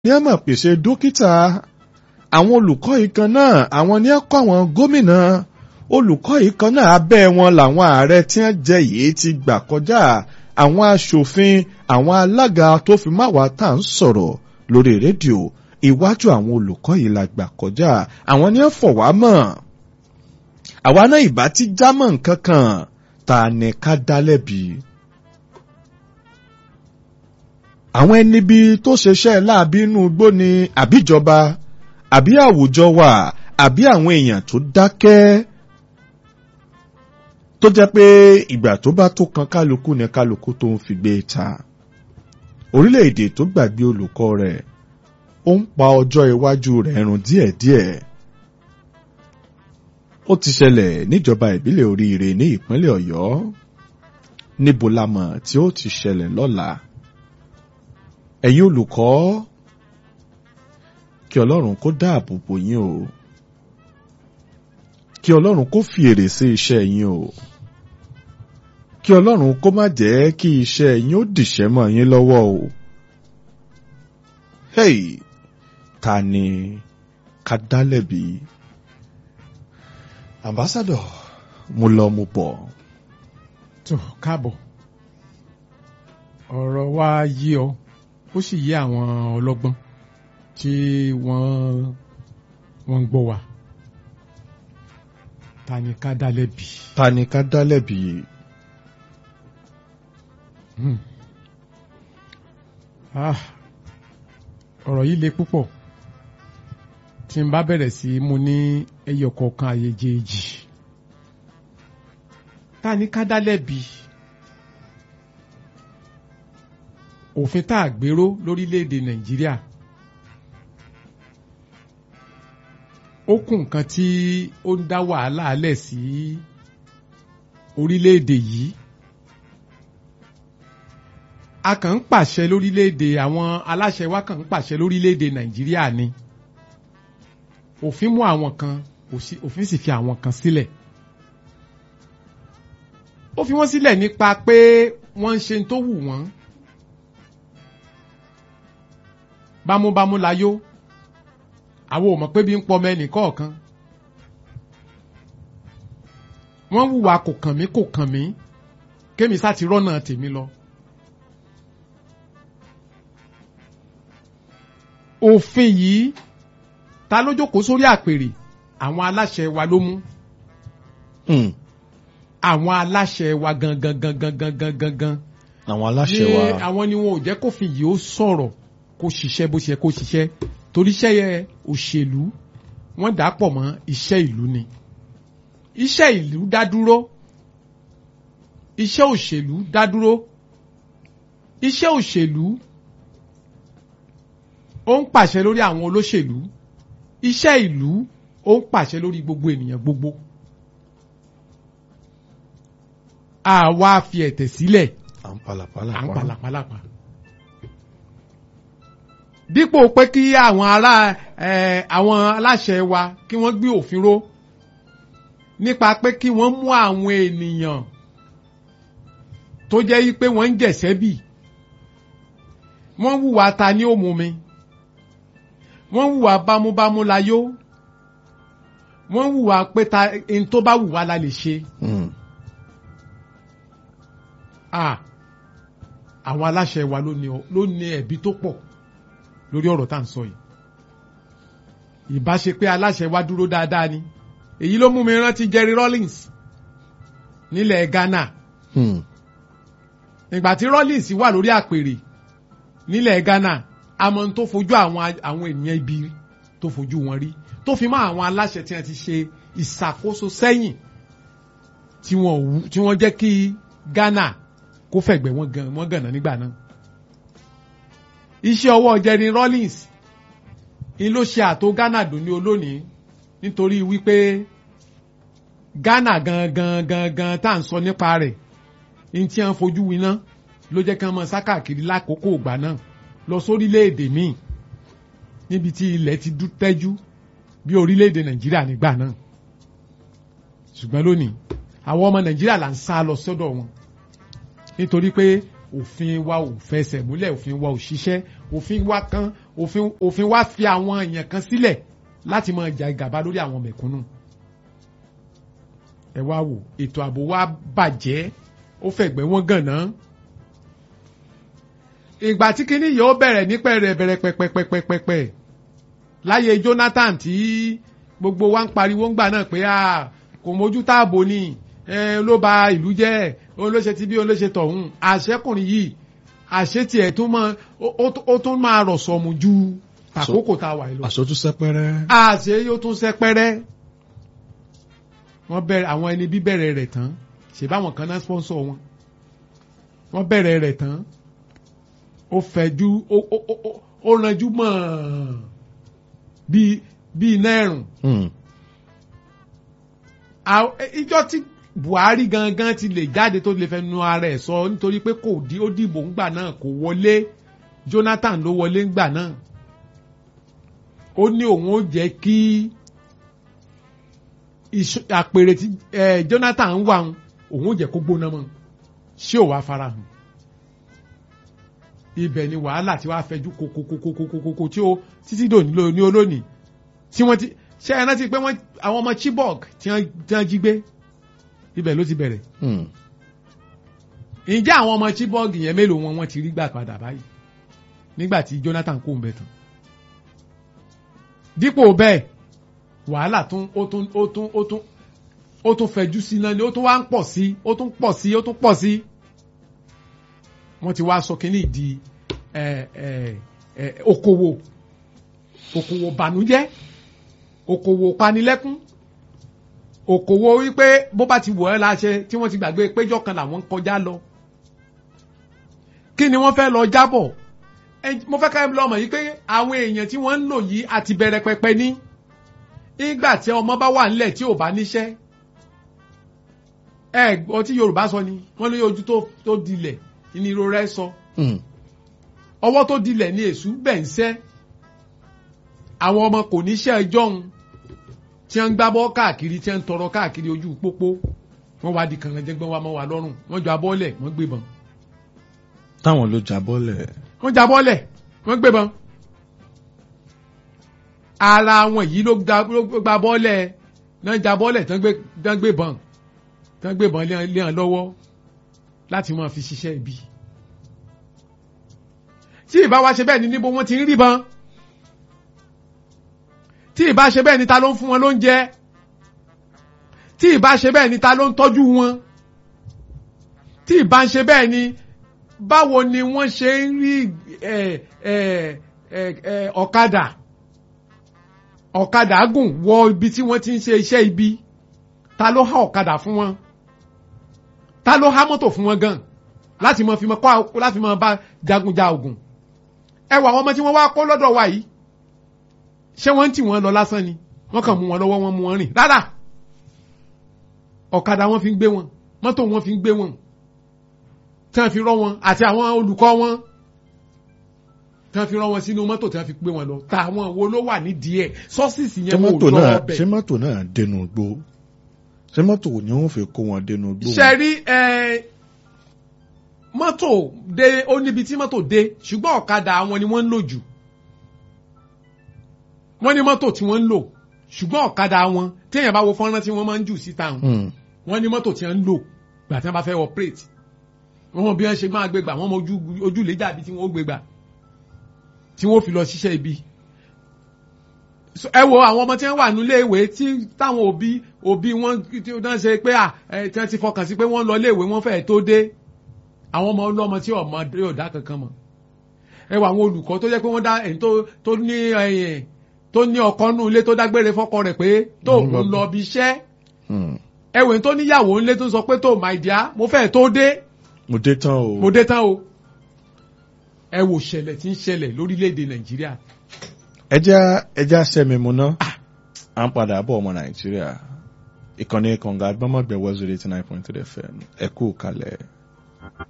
ní ẹ máa pèsè dókítà àwọn olùkọ́ yìí kan náà àwọn ní ẹ kọ́ àwọn gómìnà olùkọ́ yìí kan náà abẹ́ wọn làwọn ààrẹ tí wọ́n jẹ yìí ti gbà kọjá àwọn aṣòfin àwọn alága tó fi má wá tá à ń sọ̀rọ̀ lórí rédíò iwájú àwọn olùkọ́ yìí la gbà kọjá àwọn ní ẹ fọ̀ wá mọ̀ àwa náà ìbá ti jámọ́ nǹkan kan ta ni ká dá lẹ́bi. àwọn ẹni bí tó ṣeṣẹ́ láàbí inú igbó ni àbíjọba àbí àwùjọ wa àbí àwọn èèyàn tó dákẹ́ tó jẹ́ pé ìgbà tó bá tó kan kálukú ni kálukú tó ń fi gbé ta orílẹ̀-èdè tó gbàgbé olùkọ́ rẹ̀ ó ń pa ọjọ́ iwájú rẹ̀ run díẹ̀díẹ̀ ó ti ṣẹlẹ̀ níjọba ìbílẹ̀ oríire ní ìpínlẹ̀ ọ̀yọ́ níbo la mọ̀ tí ó ti ṣẹlẹ̀ lọ́la ẹ̀yin olùkọ́ kí ọlọ́run kó dáàbò bò yín o kí ọlọ́run kó fi èrè sí iṣẹ́ yín o kí ọlọ́run kó má jẹ́ kí iṣẹ́ yín ó dìṣẹ́ mọ́ yín lọ́wọ́ o hey ta ni ká dá lẹ́bi ambassador mo lọ mo bọ̀. tó káàbọ̀ ọ̀rọ̀ wa yí ọ ó sì yé àwọn ọlọ́gbọ́n tí wọ́n wọ́n ń gbọ́ wa ta ni ká dá lẹ́bi. ta ni ká dá lẹ́bi. Hmm. Ah, ọ̀rọ̀ yìí le púpọ̀ tí n bá bẹ̀rẹ̀ sí mu ní ẹyọ kọ̀ọ̀kan àyèjèèjì ta ni ká dá lẹ́bi òfin tá a gbèrò lórílẹ̀‐èdè nàìjíríà ó kù nǹkan tí ó ń dá wàhálà alẹ̀ sí orílẹ̀‐èdè yìí a kàn ń pàṣẹ lórílẹ̀‐èdè àwọn aláṣẹ wa kàn ń pàṣẹ lórílẹ̀‐èdè nàìjíríà ni òfin mú àwọn kan òfin sì fi àwọn kan sílẹ̀ ó fi wọ́n sílẹ̀ nípa pé wọ́n ń ṣe tó wù wọ́n bámúbámú la yó àwọn ò mọ̀ pé bí ń pọ̀ mẹ́nì kọ̀ọ̀kan wọ́n hùwà kò kàn mí kò kàn mí kémi sá ti rọ́nà tèmi lọ. òfin yìí ta ló jókòó sórí àpèrè àwọn aláṣẹ wa ló mú. àwọn aláṣẹ wa gangan gangan gangan gangan. àwọn aláṣẹ wa. ní àwọn ni wọn ò jẹ́ kófin yìí ó sọ̀rọ̀ kó ṣiṣẹ́ bó ṣe kó ṣiṣẹ́ torí iṣẹ́ yẹ òṣèlú wọ́n dà pọ̀ mọ́ iṣẹ́ ìlú ni. iṣẹ́ ìlú dá dúró iṣẹ́ òṣèlú dá dúró iṣẹ́ òṣèlú ó ń pàṣẹ lórí àwọn olóṣèlú iṣẹ́ ìlú ó ń pàṣẹ lórí gbogbo ènìyàn gbogbo. àwa fi ẹ̀tẹ̀ sílẹ̀ à ń palàpalà. à ń palàpalàpa. dípò pé kí àwọn ará àwọn aláṣẹ wa kí wọ́n gbé òfin ró nípa pé kí wọ́n mú àwọn ènìyàn tó jẹ́ pé wọ́n ń jẹ̀sẹ́ bì wọ́n hùwà ta ní òmùmi wọ́n hùwà bámúbámú la yó wọ́n hùwà pé ta ẹni tó bá hùwà la lè ṣe. àwọn aláṣẹ wa ló ní ẹ̀bi tó pọ̀ lórí ọ̀rọ̀ tá à ń sọ yìí. ìbá ṣe pé aláṣẹ wa dúró dáadáa ni èyí ló mú mi rántí Jerry Rawlings nílẹ̀ Ghana. ìgbà tí Rawlings wà lórí àpèrè nílẹ̀ Ghana àmọ́ tó fojú àwọn àwọn ènìyàn ibi tó fojú wọn rí tó fi mọ́ àwọn aláṣẹ tí wọ́n ti ṣe ìṣàkóso sẹ́yìn tí wọ́n wú tí wọ́n jẹ́ kí Ghana kó fẹ̀gbẹ́ wọn gan wọn gànà nígbà náà. iṣẹ́ ọwọ́ Jerry Rawlings ni ló ṣe àtò Ghana dùn ní olónìí nítorí wípé Ghana gangan gangan tá à ń sọ nípa rẹ̀ ní tí wọ́n fojú winá ló jẹ́ kí wọ́n mọ sákàkiri lákòókò ìgbà náà lọ sórílẹ̀-èdè míì níbi tí ilẹ̀ ti dú tẹ́jú bí orílẹ̀-èdè nàìjíríà nígbà náà ṣùgbọ́n lónìí àwọn ọmọ nàìjíríà là ń sá lọ sọ́dọ̀ wọn nítorí pé òfin wa ò fẹsẹ̀ múlẹ̀ òfin wa ò ṣiṣẹ́ òfin wa kan òfin òfin wa fi àwọn èèyàn kan sílẹ̀ láti máa jà ìgàba lórí àwọn mẹ̀kúnnù ẹ wá wò ètò ààbò wa bàjẹ́ ó fẹ̀gbẹ́ wọn gànà ìgbà tí kinní yìí ó bẹ̀rẹ̀ ní pẹ̀rẹ̀ bẹ̀rẹ̀ pẹ̀pẹ̀pẹ̀pẹ̀pẹ̀ láyé Jonathan tí gbogbo wa ń pariwo ń gbà náà pé kò mójú táàbò ni ló ba ìlú jẹ́ olóṣè tí bí olóṣè tọ̀hún àṣẹkùnrin yìí àṣẹ tiẹ̀ tún máa ó tún máa rọ̀ sọ̀mù ju àkókò tá a wà lọ. àṣọ tún sẹpẹrẹ. àṣẹ yóò tún sẹpẹrẹ. wọ́n bẹ̀rẹ̀ àwọn ẹni bí bẹ̀rẹ̀ rẹ̀ tán ṣèbáwọn kan náà sponsor wọn. wọ́n bẹ̀rẹ̀ rẹ̀ tán ó fẹ̀jú ó ranjú mọ́ bíi bíi náírùn. ìjọ tí Buhari gangan ti lè jáde tó lè fẹ́ nu ara ẹ̀ sọ nítorí pé kò dí ó dìbò ńgbà náà kò wọlé Jonathan ló wọlé ńgbà náà ó ní òun ó jẹ́ kí àpèrè tí Jonathan wà òun ó jẹ́ kó gbóná mọ́ ṣé ò wá farahàn ibẹ̀ ni wàhálà tí wàá fẹjú kokokokokokoko tí ó títí dòní ní olónìí tí wọ́n ti ṣe ẹ rántí pé wọ́n àwọn ọmọ Chibok tí wọ́n jí gbé ibẹ̀ ló ti bẹ̀rẹ̀. ǹjẹ́ àwọn ọmọ Chibok yẹn mélòó wọn wọ́n ti rí gbà padà báyìí nígbà tí Jonathan kó ń bẹ tán. dípò bẹ́ẹ̀ wàhálà tún ó tún ó tún ó tún ó tún fẹjú sí náà ni ó tún wá ń pọ̀ sí ó tún pọ̀ sí ó tún pọ̀ sí. wọ́n ti wá sọ kínní di okòwò okòwò bànújẹ́ okòwò panilẹ́kún òkòwò wípé bó bá ti wọ̀ ẹ́ láṣẹ tí wọ́n ti gbàgbé péjọ kan làwọn ń kọjá lọ. kí ni wọ́n fẹ́ lọ jábọ̀ mo fẹ́ ká ẹ lọ́mọ yìí pé àwọn èèyàn tí wọ́n ń lò yìí àti bẹ̀rẹ̀ pẹpẹ ní. nígbà tí ọmọ bá wà nílẹ̀ tí ò bá níṣẹ́. ẹ gbọ́ tí Yorùbá sọ ni wọ́n lé ojú tó dilẹ̀ ní irora ẹ sọ. ọwọ́ tó dilẹ̀ ní èṣù bẹ̀ ń sẹ́. àwọn ọmọ kò níṣẹ́ ẹjọ́ ń tí wọ́n ń gbábọ́ káàkiri tí wọ́n ń tọrọ káàkiri ojú pópó wọ́n wá di kànrẹ́jẹ́gbọ́n wa mọ́ wa lọ́rùn wọ́n jọ abọ́lẹ̀ wọ́n gbébọn. táwọn ló jábọ́lẹ̀. wọ́n jábọ́lẹ̀ wọ́n gbébọn. ara wọn yìí ló gba bọ́ọ̀lẹ̀ náà jábọ́lẹ̀ tán gbébọn tán gbébọn lé hàn lọ́wọ́ láti máa fi ṣiṣẹ́ ibi. tí ìbá wa ṣe bẹ́ẹ̀ ni níbo wọ́n ti ń ríbọn tí ìbá ṣe bẹ́ẹ̀ ni ta ló ń fún wọn lóúnjẹ tí ìbá ṣe bẹ́ẹ̀ ni ta ló ń tọ́jú wọn tí ìbá ń ṣe bẹ́ẹ̀ ni báwo ni wọ́n ṣe ń rí ọ̀kadà ọ̀kadà gùn wọ ibi tí wọ́n ti ń ṣe iṣẹ́ ibi ta ló há ọ̀kadà fún wọn ta ló há mọ́tò fún wọn gan láti mọ fi mọ kọ́ láti mọ bá jagunja ogun ẹ wà àwọn ọmọ tí wọ́n wá kó lọ́dọ̀ wa yìí ṣé wọ́n ń tì wọ́n lọ lásán ni wọ́n kàn mú wọn lọ́wọ́ wọn mú wọn rìn rárá ọ̀kadà wọn fi ń gbé wọn mọ́tò wọn fi ń gbé wọn tí wọ́n fi rọ́ wọn àti àwọn olùkọ́ wọn tí wọ́n fi rọ́ wọn sínú mọ́tò tí wọ́n fi gbé wọn lọ tàwọn wo ló wà nídìí ẹ̀ sọ́sìsì yẹn wò lọ́wọ́ bẹ̀. ṣé mọ́tò náà dẹnu gbó ṣé mọ́tò ni wọ́n fi kó wọn dẹnu gbó. ṣe rí mọ́tò dé ó níbi tí mọ́tò dé ṣùgbọ́n ọ̀kadà wọn ni wọ́n ń lò jù wọ́n ní mọ́tò tí wọ́n ń lò ṣùgbọ́n ọ̀kadà wọn téèyàn bá wo fọ́nrán tí wọ́n máa ń jù síta hàn wọ́n ní mọ́tò tí wọ́n ń lò gbà tí wọ́n bá fẹ́ operate wọ́n mọ bí wọ́n ṣe máa gbé gbà wọ́n mọ ojúlé dàbí tí wọ́n ó gbé gbà tí wọ́n fi lọ ṣiṣẹ́ ibi. ẹ wo àwọn ọmọ tí wọ́n wà nílé ìwé tí táwọn òbí òbí wọn tí wọ́n ṣe pé à tí wọ́n ti fọkàn sí pé wọ́n lọ ilé ìwé wọ́n fẹ́ẹ̀ tó dé àwọn ọmọ ọlọ́mọ tí ọmọ yóò dá kankan mọ̀ ẹ wo àwọn olùkọ́ tó jẹ́ pé wọ́n dá ẹ̀yìn tó ní ẹ̀yìn tó ní ọkọ nù ilé tó dágbére fọ́kọ rẹ̀ pé tó ń lọ bí iṣẹ́ ẹwẹ̀ tó níyàwó ńlé tó sọ pé tó my dear mo fẹ́ tó dé mo dé tán o mo dé tán o ẹ wò ṣẹlẹ̀ tí ń ṣẹlẹ̀ lórílẹ̀‐èdè nàìjíríà. ẹja ẹja sẹ́mi mu ná à ń padà bọ̀ ọmọ nàìjíríà ìkànnì kànga agbọ́mọ̀gbẹ̀ wẹ́zọ̀rẹ̀ eighty nine point three fm ẹ kú kalẹ̀.